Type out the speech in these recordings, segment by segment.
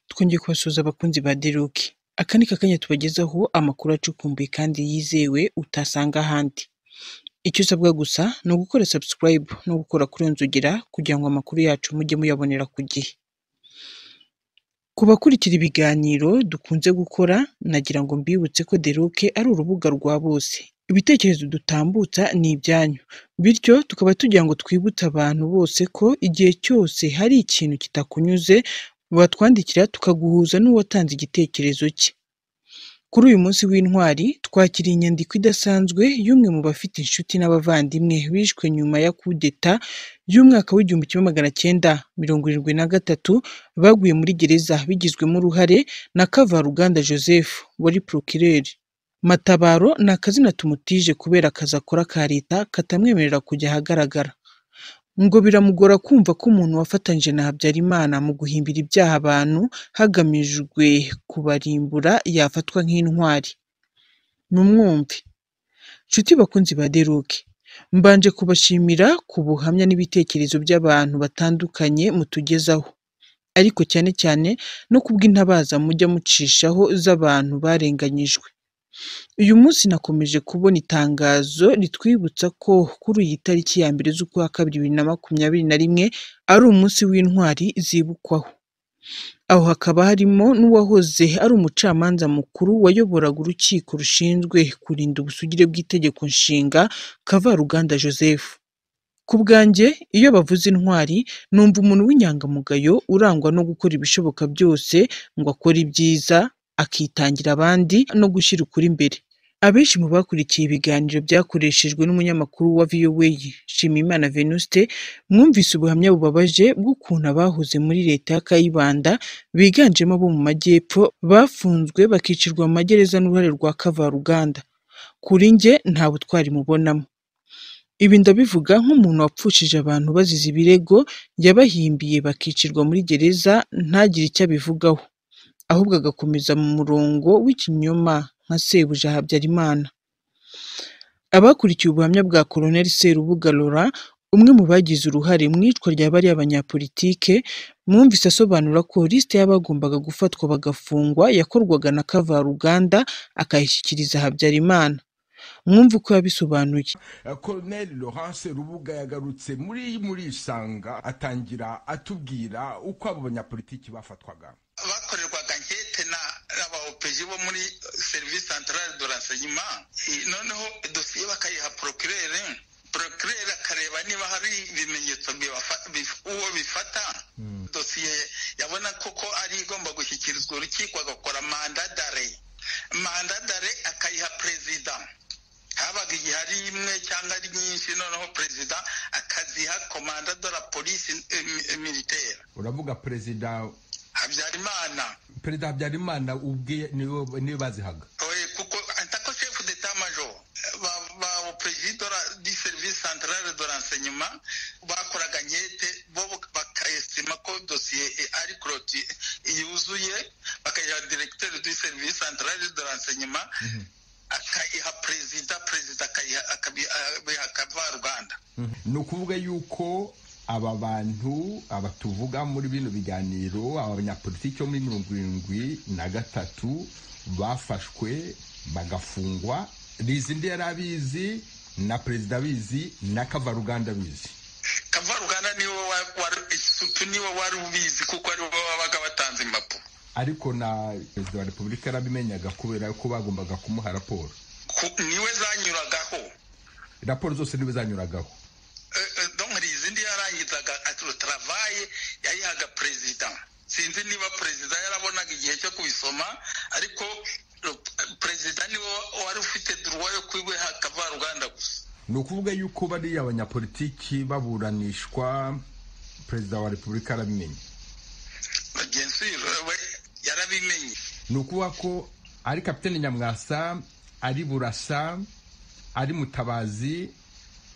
twongeye kubasuhuza abakunzi ba The Rock. Aka ni kakanya tubagezaho amakuru acukumbuye kandi yizewe utasanga ahandi. Icyo usabwa gusa ni ugukora subscribe no gukora kuri nzogera kugira ngo amakuru yacu mujye muyabonera ku gihe. Ku bakurikira ibiganiro dukunze gukora, nagira ngo mbibutse ko The Rock ari urubuga rwa bose. Ibitekerezo dutambutsa ni ibyanyu, bityo tukaba tugira ngo twibutse abantu bose ko igihe cyose hari ikintu kitakunyuze, watwandikira tukaguhuza n'uwatanze igitekerezo cye. Kuri uyu munsi w'Intwari twakiriye inyandiko idasanzwe y'umwe mu bafite inshuti n'abavandimwe bishwe nyuma ya kudeta y'umwaka w'igihumbi kimwe magana cyenda mirongo irindwi na gatatu baguye muri gereza bigizwemo uruhare na Kavaruganda Joseph wari Procureur. Matabaro ni akazina tumutije kubera akazi akora ka leta katamwemerera kujya ahagaragara. Ngo biramugora kumva ko umuntu wafatanyije na Habyarimana mu guhimbira ibyaha abantu hagamijwe kubarimbura yafatwa nk'intwari. Mumwumve! Nshuti bakunzi ba The Rock, mbanje kubashimira ku buhamya n'ibitekerezo by'abantu batandukanye mutugezaho, ariko cyane cyane no kubw'intabaza mujya mucishaho z'abantu barenganyijwe. Uyu munsi nakomeje kubona itangazo ritwibutsa ko kuri iyi tariki ya mbere z'ukwa kabiri bibiri na makumyabiri na rimwe ari umunsi w'intwari zibukwaho. Aho hakaba harimo n'uwahoze ari umucamanza mukuru wayoboraga urukiko rushinzwe kurinda ubusugire bw'itegeko nshinga Kavaruganda Joseph. Ku bwanjye iyo bavuze intwari numva umuntu w'inyangamugayo urangwa no gukora ibishoboka byose ngo akore ibyiza, akitangira abandi no gushyira ukuri imbere. Abenshi mu bakurikiye ibiganiro byakoreshejwe n'umunyamakuru wa VOA Nshimiyimana Venuste, mwumvise ubuhamya bubabaje bw'ukuntu abahoze muri leta ya Kayibanda biganjemo abo mu majyepfo bafunzwe bakicirwa mu magereza n'uruhare rwa Kavaruganda. Kuri njye nta butwari mubonamo. Ibi ndabivuga nk'umuntu wapfushije abantu bazize ibirego, yabahimbiye bakicirwa muri gereza ntagire icyo abivugaho, ahubwo agakomeza mu murongo w'ikinyoma nka Sebuja Habyarimana. Abakurikiye ubuhamya bwa Colonel Serubuga Laurent, umwe mu bagize uruhare mu iyicwa rya bariya banyapolitike, mwumvise asobanura ko lisite y'abagombaga gufatwa bagafungwa yakorwaga na Kavaruganda akayishyikiriza Habyarimana. Mwumve uko yabisobanuye. Colonel Laurence Rubuga yagarutse muri muri isanga atangira atubwira uko abo banyapolitiki bafatwaga bakorerwaga ankete n'aba opeji bo muri serivisi santarare do ranseyima noneho dosiye bakayiha porokirere porokirere akareba niba hari ibimenyetso uwo bifata dosiye yabona koko ari igomba gushyikirizwa urukiko agakora mandadare mandadare akayiha perezida habaga igihe ari imwe cyangwa ari nyinshi noneho perezida akaziha komanda de la polisi militaire uravuga perezida habyarimana perezida habyarimana ubwe niwe niwe bazihaga oye kuko antako chef d'etat major ba ba perezida di service centrale de renseignement bakoraga nkete bo bakayestima ko dosiye ari cloti yuzuye bakayiha directeur du service centrale de renseignement akayiha perezida perezida akabiha kavaruganda ni ukuvuga yuko aba bantu aba tuvuga muri bino biganiro aba banyapolitiki bo muri mirongo irindwi na gatatu bafashwe bagafungwa rizindi yari abizi na perezida abizi na kavaruganda abizi kavaruganda niwe wari niwe wari ubizi kuko aribo babaga batanze impapuro ariko na perezida wa repubulika yarabimenyaga kubera ko bagombaga kumuha raporo niwe zanyuragaho raporo zose niwe zanyuragaho donkeri izindi yarangizaga aturutarabaye yayihaga perezida sinzi niba perezida yarabonaga igihe cyo kubisoma ariko perezida niwe wari ufite duruwa yo kwibeha kavaruganda gusa ni ukuvuga yuko bariya abanyapolitiki baburanishwa perezida wa repubulika arabimenye gensiro yarabimenye ni ukuvuga ko ari kapitene nyamwasa ari burasa ari mutabazi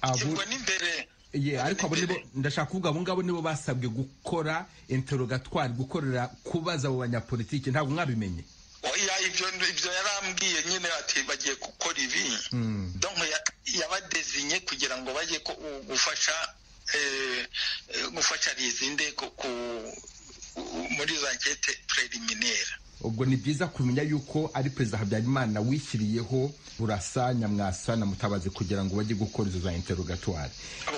abo ubwo n'imbere ye ariko abo nibo ndashaka kuvuga abo ngabo nibo basabwe gukora interogatwari gukorera kubaza abo banyapolitiki ntabwo mwabimenye oya ibyo ibyo yarambwiye nyine ati bagiye gukora ibi donko yabadezinye kugira ngo bajye ko- gufasha eh, eh, gufasha rizinde ku ku- muri za ankete preliminaire ubwo ni byiza kumenya yuko ari perezida habyarimana wishyiriyeho burasa nyamwasa na mutabazi kugira ngo bajye gukora izo za interogatwari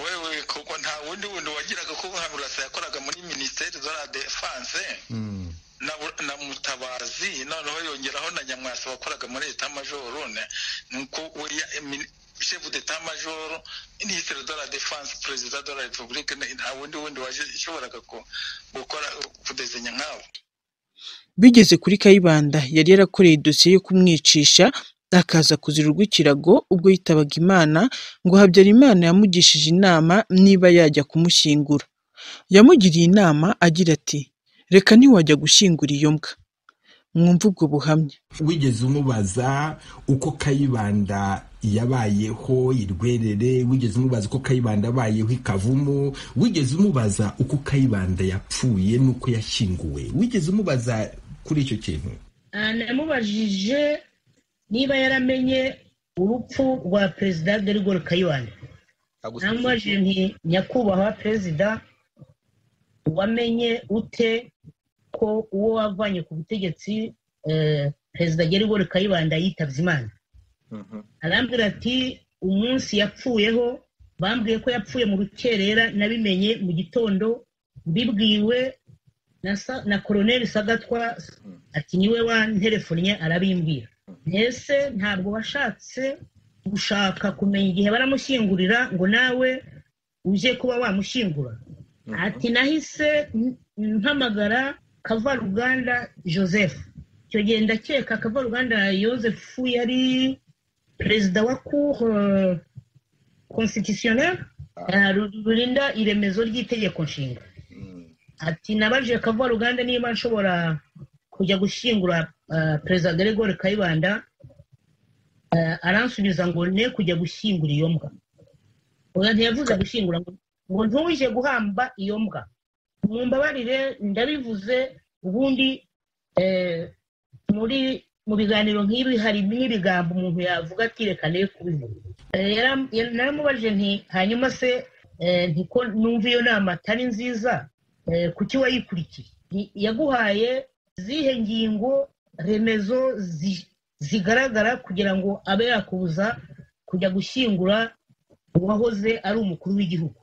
wewe kuko nta wundi wundi wagiraga ko burasa yakoraga muri minisiteri za la defense na, na mutabazi noneho yongeraho na nyamwasa wakoraga muri leta majoro nuko we chef d'etat major ministre de la défense perezida de la republique nta wundi wundi washoboraga gukora kudezenya nk'abo bigeze kuri kayibanda yari yarakoreye idosiye yo kumwicisha akaza kuzira urw'ikirago ubwo yitabaga imana ngo habyarimana yamugishije inama niba yajya kumushyingura yamugiriye inama agira ati reka ntiwajya gushyingura iyo mbwa mwumva ubwo buhamya wigeze umubaza uko kayibanda yabayeho irwerere wigeze umubaza uko kayibanda abayeho ikavumo wigeze umubaza uko kayibanda yapfuye n'uko yashyinguwe wigeze umubaza kuri icyo kintu namubajije niba yaramenye urupfu rwa perezida gerigori kayibanda namubajije nti nyakubahwa perezida wamenye ute ko uwo wavanye ku butegetsi perezida gerigori kayibanda yitabye imana arambwira ati umunsi yapfuyeho bambwiye ko yapfuye mu rukerera nabimenye mu gitondo mbibwiwe na koroneri sagatwa ati niwe wanterefonnye arabimbwira mbese ntabwo washatse gushaka kumenya igihe baramushyingurira ngo nawe uje kuba wamushyingura ati nahise mpamagara kavaruganda joseph icyo gihe ndakeka kavaruganda joseph yari perezida wa cour constitutionnel rurinda iremezo ry'itegeko nshinga ati nabajije kavaruganda niba nshobora kujya gushyingura perezida gregoire kayibanda aransubiza ngo ne kujya gushyingura iyo mbwa ntiyavuze gushyingura ngo ntuje guhamba iyo mbwa mumbabarire ndabivuze ubundi muri mu biganiro nk'ibi hari n'ibigambo umuntu yavuga ati reka ne kubivuga naramubajije nti hanyuma se ntiko numva iyo nama atari nziza kuki wayikurikiye yaguhaye zihe ngingo remezo zigaragara kugira ngo abe yakubuza kujya gushyingura uwahoze ari umukuru w'igihugu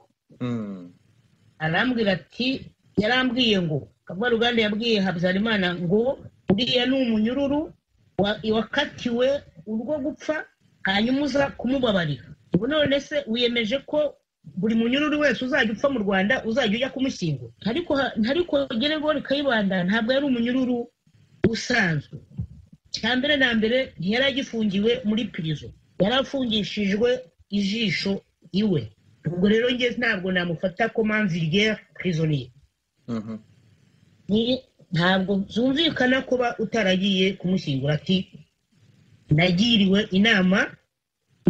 arambwira ati yarambwiye ngo kavaruganda yabwiye habyarimana ngo uriya ni umunyururu wakatiwe urwo gupfa hanyuma uza kumubabarira ubu none se wiyemeje ko buri munyururu wese uzajya upfa mu rwanda uzajya ujya kumushyingura ariko geregori kayibanda ntabwo yari umunyururu usanzwe cya mbere na mbere ntiyari agifungiwe muri pirizo yari afungishijwe ijisho iwe ubwo rero njye ntabwo namufata ko manvirigere pirizoniye ntabwo byumvikana kuba utaragiye kumushyingura ati nagiriwe inama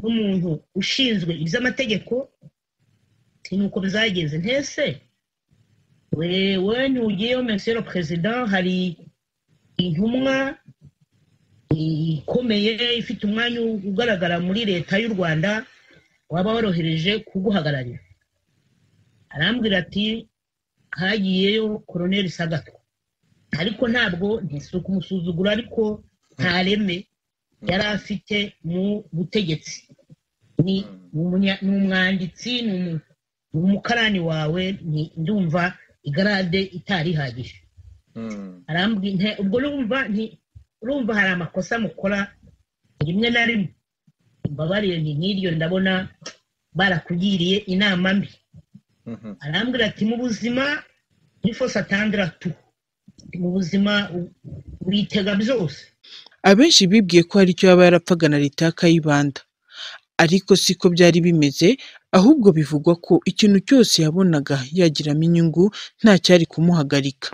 n'umuntu ushinzwe iby'amategeko nuko byagenze ntese wewe ntugiyeho mesero perezida hari intumwa ikomeye ifite umwanya ugaragara muri leta y'u rwanda waba warohereje kuguhagararira arambwira ati hagiyeyo koroneri sagatwa ariko ntabwo ntisuku kumusuzugura ariko nta reme yari afite mu butegetsi ni umwanditsi ni umukarani wawe ndumva igarade itari ihagije ubwo urumva hari amakosa mukora rimwe na rimwe mbabariye ni nk'iryo ndabona barakugiriye inama mbi arambwira ati mu buzima atandira tu mu buzima witega byose abenshi bibwiye ko hari icyo yaba yarapfaga na leta ya kayibanda ariko siko byari bimeze ahubwo bivugwa ko ikintu cyose yabonaga yagiramo inyungu nta cyari kumuhagarika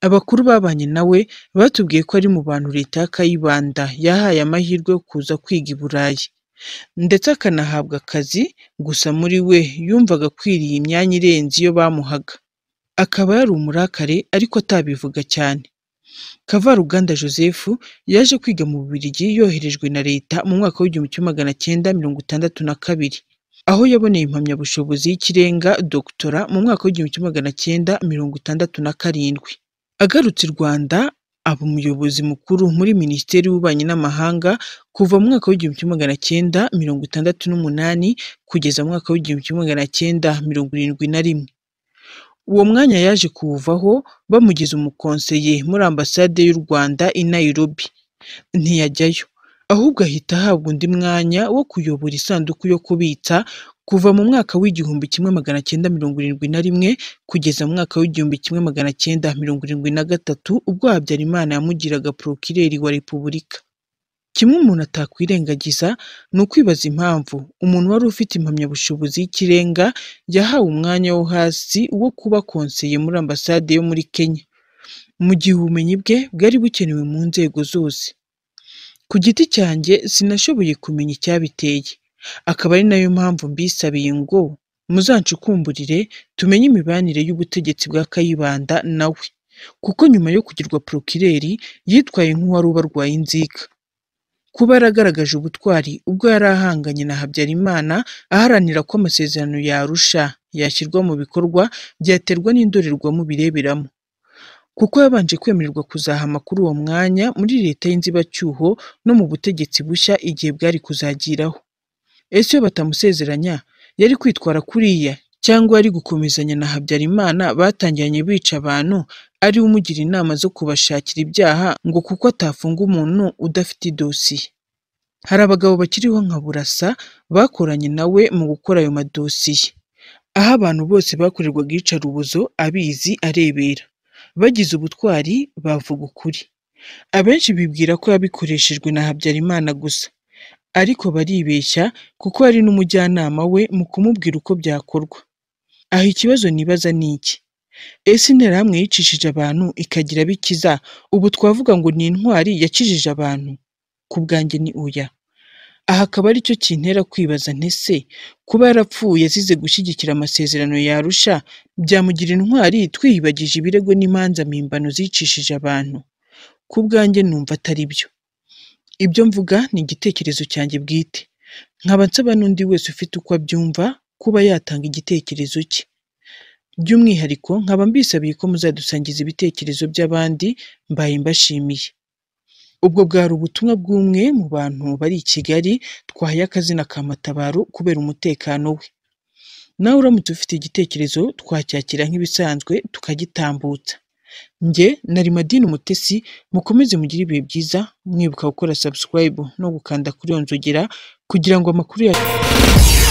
abakuru babanye nawe batubwiye ko ari mu bantu leta ya kayibanda yahaye amahirwe yo kuza kwiga i burayi ndetse akanahabwa akazi gusa muri we yumvaga akwiriye imyanya irenze iyo bamuhaga akaba yari umurakare ariko atabivuga cyane kavaruganda joseph yaje kwiga mu bubirigi yoherejwe na leta mu mwaka w'igihumbi kimwe magana cyenda mirongo itandatu na kabiri aho yaboneye impamyabushobozi y'ikirenga dogitora mu mwaka w'igihumbi kimwe magana cyenda mirongo itandatu na karindwi agarutse i rwanda aba umuyobozi mukuru muri minisiteri y'ububanyi n'amahanga kuva mu mwaka w'igihumbi kimwe magana cyenda mirongo itandatu n'umunani kugeza mu mwaka w'igihumbi kimwe magana cyenda mirongo irindwi na rimwe uwo mwanya yaje kuwuvaho bamugize umukonseye muri ambasade y'u rwanda i nairobi ntiyajyayo ahubwo ahita ahabwa undi mwanya wo kuyobora isanduku yo kubitsa kuva mu mwaka w'igihumbi kimwe magana cyenda mirongo irindwi na rimwe kugeza mu mwaka w'igihumbi kimwe magana cyenda mirongo irindwi na gatatu ubwo habyarimana yamugiraga porokireri wa repubulika kimwe umuntu atakwirengagiza ni ukwibaza impamvu umuntu wari ufite impamyabushobozi y'ikirenga yahawe umwanya wo hasi wo kuba konseye muri ambasade yo muri kenya mu gihe ubumenyi bwe bwari bukenewe mu nzego zose ku giti cyanjye sinashoboye kumenya icyabiteye akaba ari nayo mpamvu mbisabiye ngo muzanshukumburire tumenye imibanire y'ubutegetsi bwa kayibanda nawe kuko nyuma yo kugirwa porokireri yitwaye nk'uwari ubarwaye inzika kuba yaragaragaje ubutwari ubwo yari ahanganye na habyarimana aharanira ko amasezerano yarusha yashyirwa mu bikorwa byaterwa n'indorerwamo bireberamo kuko yabanje kwemererwa kuzahama kuri uwo mwanya muri leta y'inzibacyuho no mu butegetsi bushya igihe bwari kuzagiraho ese iyo batamusezeranya yari kwitwara kuriya cyangwa yari gukomezanya na habyarimana batangiranye bica abantu ari we umugira inama zo kubashakira ibyaha ngo kuko atafunga umuntu udafite idosiye hari abagabo bakiriho nka burasa bakoranye nawe mu gukora ayo madosiye aho abantu bose bakorerwaga iyicarubozo abizi arebera bagize ubutwari bavuga ukuri abenshi bibwira ko yabikoreshejwe na habyarimana gusa ariko baribeshya kuko ari n'umujyanama we mu kumubwira uko byakorwa aha ikibazo nibaza ni iki ese interahamwe yicishije abantu ikagira abo ikiza ubu twavuga ngo ni intwari yakijije abantu ku bwanjye ni oya aha akaba ari cyo kintera kwibaza ntese kuba yarapfuye azize gushyigikira amasezerano yarusha byamugira intwari twiyibagije ibirego n'imanza mpimbano zicishije abantu ku bwanjye numva atari byo ibyo mvuga ni igitekerezo cyanjye bwite nkaba nsaba n'undi wese ufite uko abyumva kuba yatanga igitekerezo cye by'umwihariko nkaba mbisabiye ko muzadusangiza ibitekerezo by'abandi mbaye mbashimiye ubwo bwari ubutumwa bw'umwe mu bantu bari i kigali twahaye akazina ka matabaro kubera umutekano we nawe uramutse ufite igitekerezo twacyakira nk'ibisanzwe tukagitambutsa njye nari madini umutesi mukomeze mugire ibihe byiza mwibuka gukora subscribe no gukanda kuri iyo nzogera kugira ngo amakuru yacu